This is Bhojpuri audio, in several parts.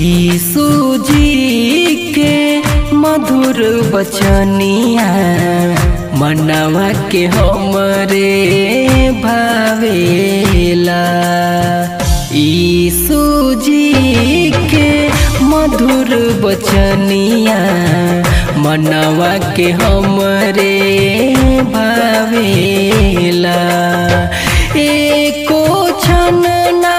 यीशु जी के मधुर बचनिया मनवा के हमरे भावेला यीशु जी के मधुर बचनिया मनवा के हमरे भावेला एको क्षण ना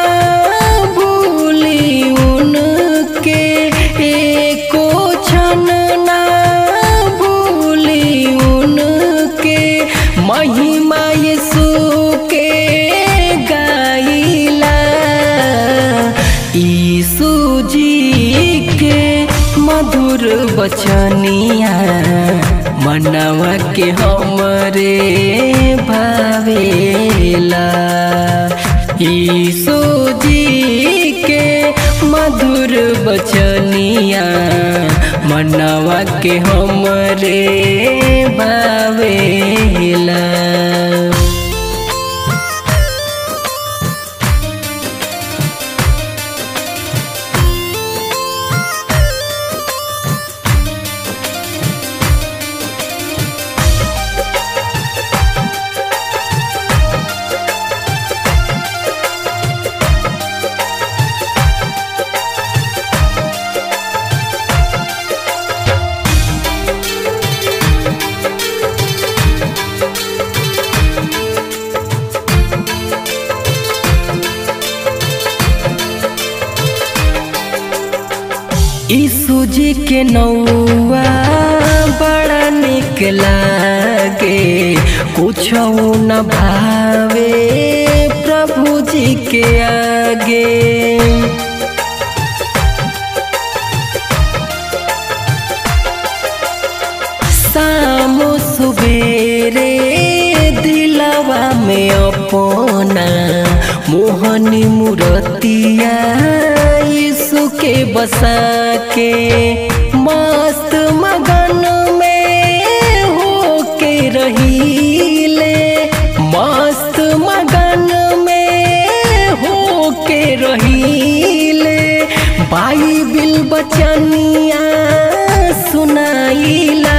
भूली उनके एको क्षण ना भूली उनके महिमा यीशु के गाइला यीशु जी के मधुर बचनिया मनवा के हमरे भावेला यीशु जी के मधुर बचनिया मनवा के हमरे भावेला यीशु जी के नौआ बड़ा निक लागे कुछ न भावे प्रभु जी के आगे शाम सुबेरे दिलवा में अपना मोहनी मूर्तिया यीशु के बसा के मस्त मगन में हो के रहीले मस्त मगन में हो के रहीले बाइबिल बचनिया सुनाइला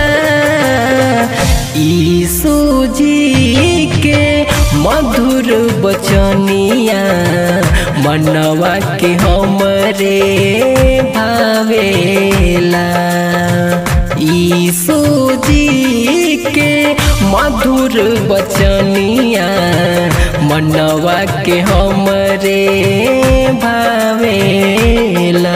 यीशु जी के मधुर बचनिया मनवा के हमरे भावेला यीशु जी के मधुर बचनिया मनवा के हमरे भावेला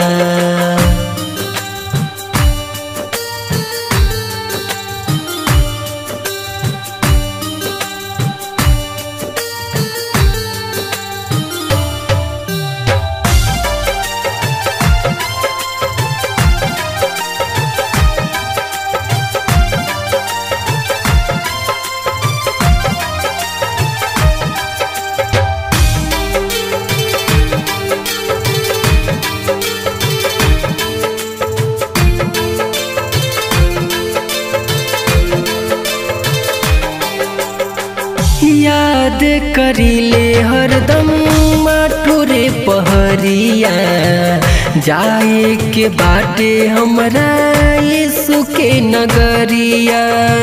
याद करिले हरदम माठुरे पहरिया जाए के बाटे हमरा यीशु के नगरिया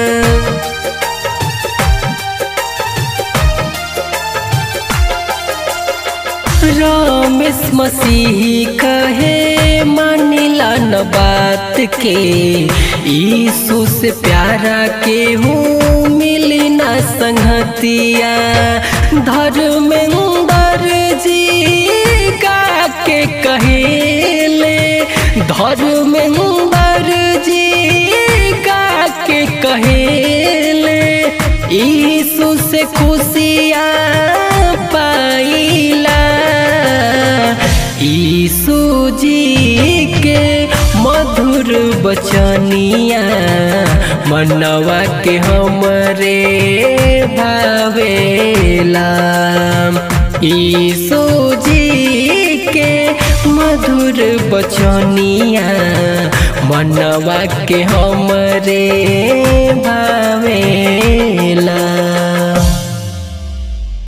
रमेश मसीह कहे मानिला न बात के यीशु से प्यारा के हूँ मिली न संगतिया धर्मेंद्र जी गा के कहेले धर्मेंद्र जी गा के कहेले यीशु से खुशियाँ पाइला यीशु जी के मधुर बचनिया मनवा के हमरे भावेला यीशु जी के मधुर बचनिया मनवा के हमरे भावेला